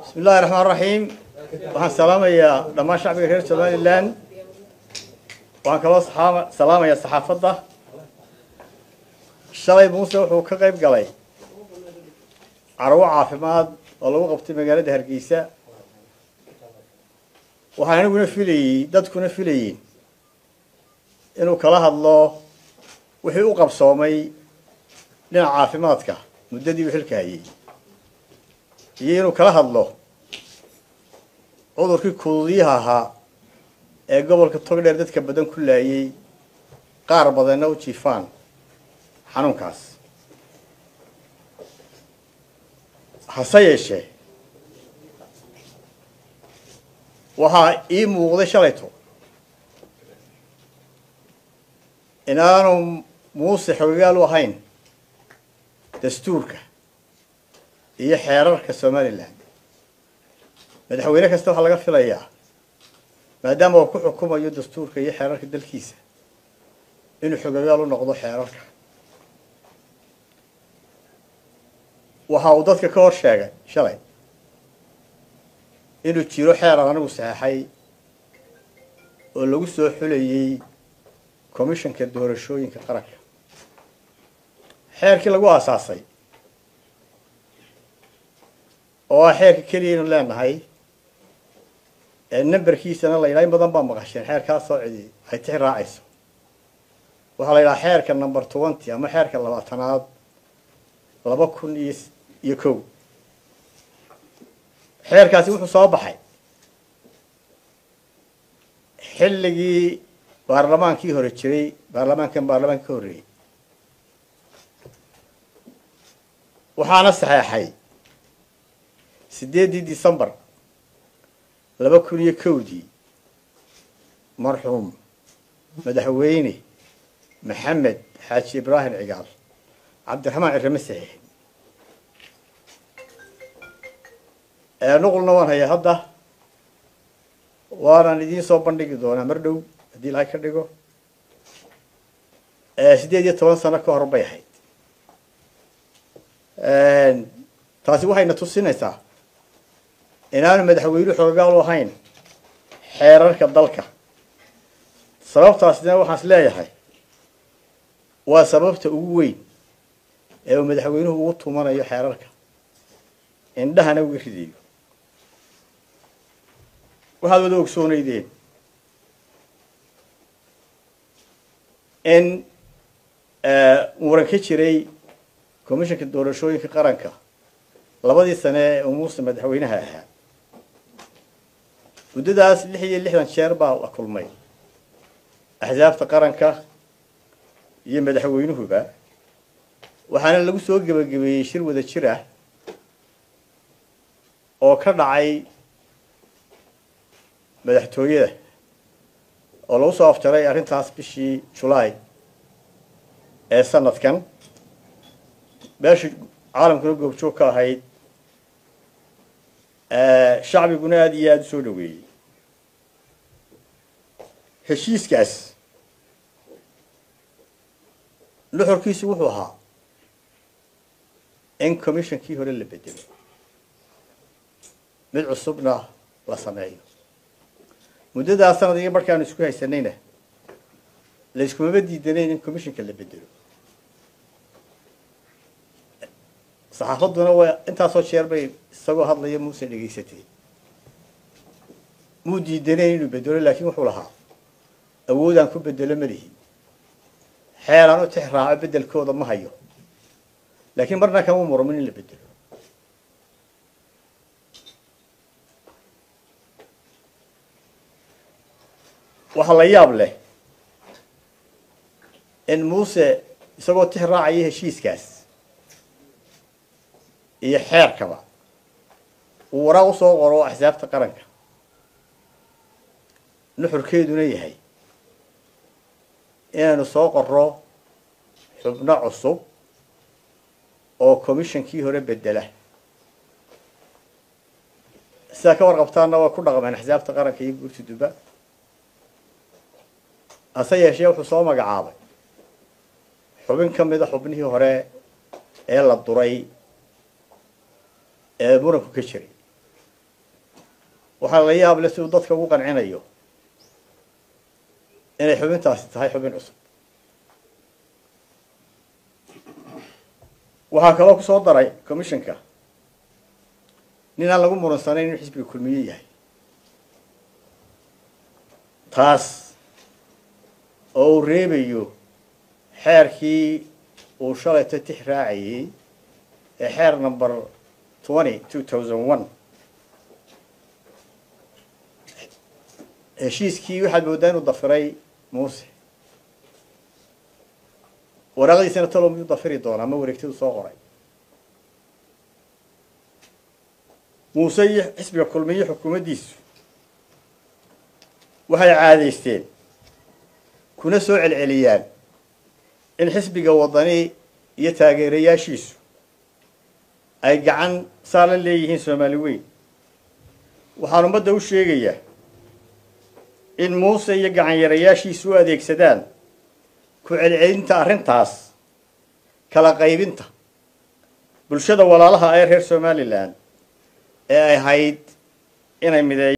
bismi illahi raxmaan raxiim waxaan salaamayaa dhammaan shacbiga reer somalilan waxaan kaloo salaamayaa saxaafadda shalay muuse wuxuu ka qayb galay carwo caafimaad oo lagu qabtay magaalada hargeysa waxaan aniguna filayey dadkuna filayiin inuu kala hadlo wixii u qabsoomay dhinaca caafimaadka muddadii uu xilka hayay iyo inuu kala hadlo cudurkii kuduudyaha ahaa ee gobolka togdheer dadka badan ku laayay qaar badanna u jiifaan xanuunkaas hase yeeshee waxaa ii muuqday shalayto inaanu muuse xogagaal u ahayn dastuurka iyo xeerarka somalilan madaxweyne kasta waxaa laga filayaa maadaama uu ku xukumayo dastuurka iyo xeerarka dalkiisa inuu xogagaal u noqdo xeerarka waxa uu dadka ka hor sheegay shalay inuu jiro xeer anigu saxeexay oo lagu soo xulayey commissionka doorashooyinka qaranka xeerkii lagu aasaasay oo ah xeerka keliyaynu leenahay ee numberkiisana la yidhaha in badan baa maqasheen xeerkaa soo cidi ay tixi raacayso waxaa la yidhaha xeerka number twenty ama xeerka labaatanaad laba kun iyo iyo kow xeerkaasi wuxuu soo baxay xilligii baarlamaankii hore jiray baarlamaankan baarlamaanka ka horreeyey waxaana saxeexay siddeeddii decembar laba kun iyo kowdii marxuum madaxweyne maxamed xaaji ibraahim cigaal cabdiraxmaan cirrame saxiix nuqulna waan hayaa hadda waanaan idiin soo bandhigi doonaa mar dhow haddii ilahay ka dhigo siddeed iyo toban sano ka hor bay ahayd taasi waxayna tusinaysaa inaanu madaxweynuhu xogagaal u ahayn xeerarka dalka sababtaasina waxaan is leeyahay waa sababta ugu weyn ee uu madaxweynuhu ugu tumanayo xeerarka indhahana uga ridayo waxaad wada ogsoonaydeen in muran ka jiray commissionka doorashooyinka qaranka labadii sane ee uu muuse madaxweynaha ahaa muddadaas lix iyo lixdan jeer baa la kulmay axsaabta qaranka iyo madaxweynuhuba waxaana lagu soo gebagabeeyey shir wada jir ah oo ka dhacay madaxtooyada oo lagu soo afjaray arrintaas bishii julaay ee sanadkan meesha caalamkuna goobjoog ka ahayd shacbiguna aada iyo aada u soo dhaweeyey heshiiskaas nuxurkiisu wuxuu ahaa in commissionkii hore la bedelo mid cusubna la sameeyo muddadaa sanadigi markaanu isku haysanayna la iskumaba diidanayn in commissionka la bedelo saxaafadduna waa intaasoo jeer bay isagoo hadlaya muuse dhegaysatay muu diidanayn inuu bedelo laakiin wuxuu lahaa awoodaan ku bedelo malihi xeelaan u tix raaco beddelkooda ma hayo laakiin marna kama murmin in la bedelo waxaa la yaab leh in muuse isagoo tix raacaya heshiiskaas iyo xeerkaba uu waraaq usoo qoro axsaabta qaranka nuxurkeeduna yahay inaanu soo qorro xubno cusub oo commissionkii hore bedela sidaa ka warqabtaanna waa ku dhaqmeen axsaabta qaranka iyo guurta duba hase yeeshee wuxuu soo magacaabay xubin ka mida xubnihii hore ee la duray ee muranku ka jiray waxaa la yaab leh siduu dadka ugu qancinayo inay xubintaasi tahay xubin cusub waxaa kaloo ku soo daray commissionka nin aan lagu muransanayn inuu xisbiga kulmiye yahay taas oo uu reebayo xeerkii uu shalayto tix raacayey ee xeer number twenty two thousand one heshiiskii waxaad mooddaa inuu dafiray muuse waraaqdiisana talo miyuu dafiri doonaa ma wareegtadu soo qoray muuse iyo xisbiga kulmiye xukuumaddiisu waxay caadaysteen kuna soo celceliyaan in xisbiga waddani iyo taageerayaashiisu ay gacan saa la leeyihiin soomaali weyn waxaan ummadda u sheegayaa in muuse iyo gacanyarayaashiisu u adeegsadaan ku celcelinta arrintaas kala qaybinta bulshada walaalaha ee reer somalilan ee ay ahayd inay mideeya